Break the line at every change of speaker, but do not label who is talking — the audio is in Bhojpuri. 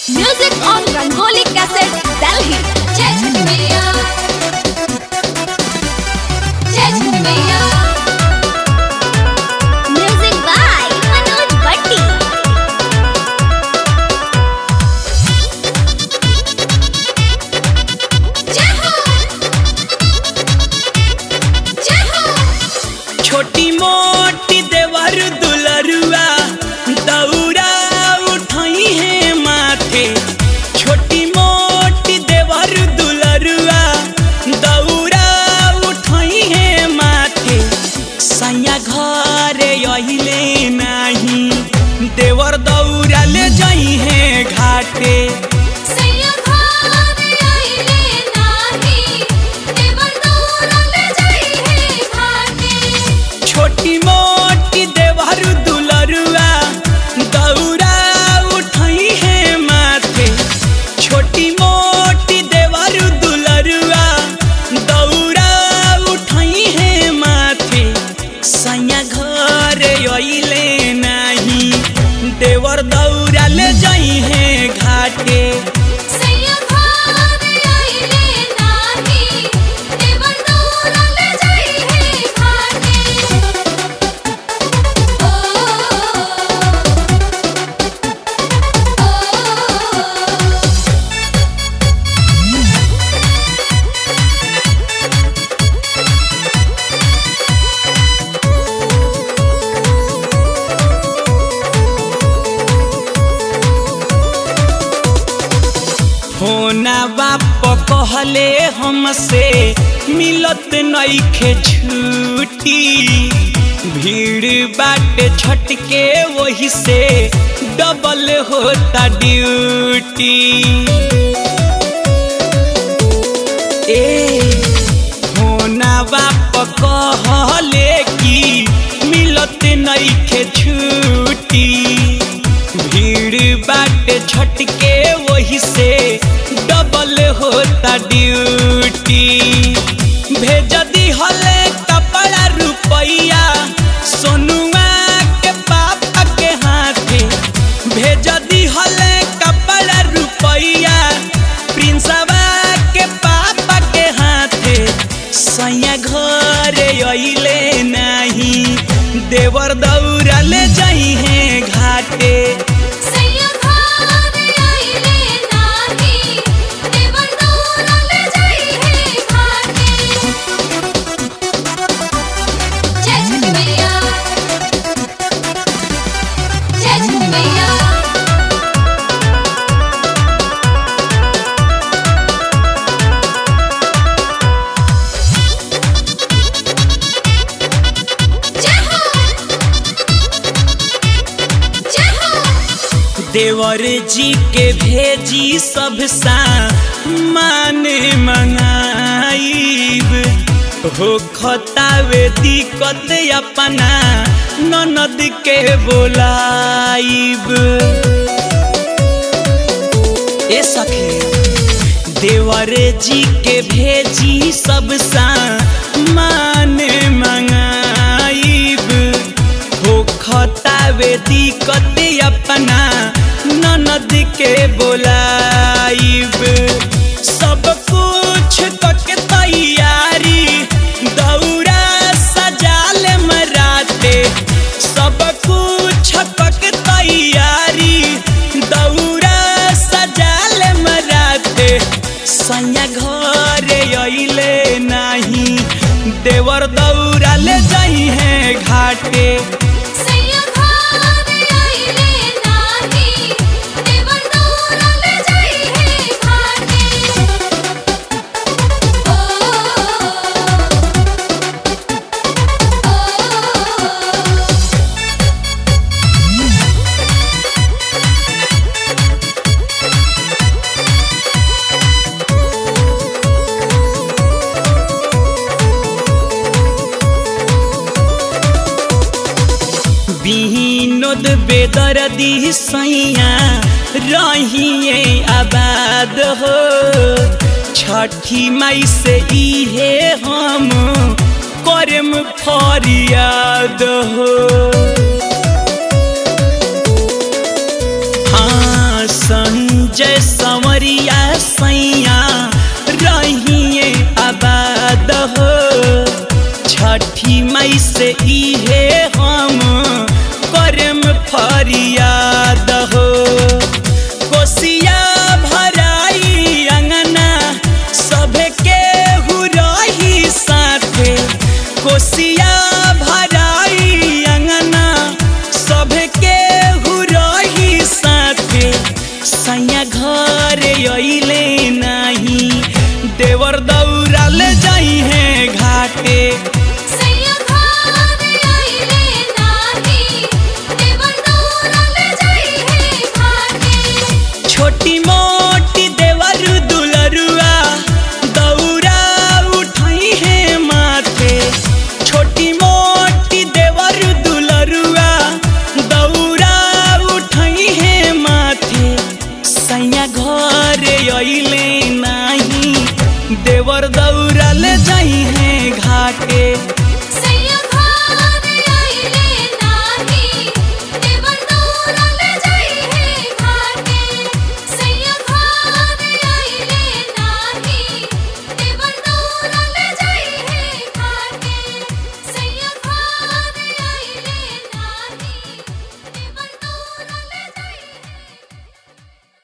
Music on Rangoli Cassette, Delhi.
जय छठी मैया जय छठी मैया
Music by Manoj Bhatti.
जय हो जय हो
छोटी मोटी देवर दुलरुआ दौरा उठाई है माथे छोटी मोटी देवर दुलरुआ दौरा उठाई है माथे सैया घर अहिले नाही देवर दौरा ले जाई है घाटे
सैया भाग आइले नाही देवर दौरा ले जाई है घाटे
छोटी मोटी देवर दुलरुआ दौरा उठाई है माथे छोटी मोटी देवर दुलरुआ दौरा उठाई है माथे सैया घर अइले नाही देवर दौरा ले जाई है घाटे
सैया भाग आइले नाही देवर दौरा ले जाई है घाटे ओ ओ
होना बाप कहले हमसे मिलत नईखे छुट्टी भीड़ बाटे छटके वही से डबल होता ड्यूटी ए होना बाप कहले कि मिलत नईखे छुट्टी भीड़ बाटे छटके वही से डबल होता ड्यूटी भेज दी हले कपड़ा रुपैया सोनुआ के पापा के हाथे भेज दी हले कपड़ा रुपैया प्रिंसवा के पापा के हाथे सैया घर अइले नाही देवर दौरा ले जाई है घाटे
सैया भाग आइले नाही देवर दौरा ले जाई है घाटे जय छठी मैया जय छठी मैया जय हो जय हो
देवर जी के भेजी सब सा मान मंगाइब हो खतावे दिक्कत अपना ननद के बोलाइब ए सखी देवर जी के भेजी सब सा मान मंगाइब हो खतावे दिक्कत अपना ननद के बोलाइब सब कुछ कके तैयारी दौरा सजाल मराते सब कुछ कके तैयारी दौरा सजाल मराते सैया घर अइले नाही देवर दौरा ले जाई है घाटे
सैया भाग आइले नाही देवर दौरा ले जाई है घाटे ओ ओ
बिहिनोद बेदर्दी सैया रहिए आबाद हो छठी माई से इहे हम करम फरियाद हो हाँ संग संजय संवरिया सैया रहिए आबाद हो छठी मई से इहे हम करम फरियाद हो कोसिया भराई अंगना सभे के रही साथे कोसिया भराई अंगना सभे के रही साथे सैया घर अइले नाही देवर दौड़ल जाई है घाटे
सैया घर आइले नाही देवर दौड़ल जाई है घाटे
छोटी मोटी देवर दुलरुआ दौरा उठाई है माथे छोटी मोटी देवर दुलरुआ दौरा उठाई है माथे सैया घर अइले नाही देवर दौड़ल जाई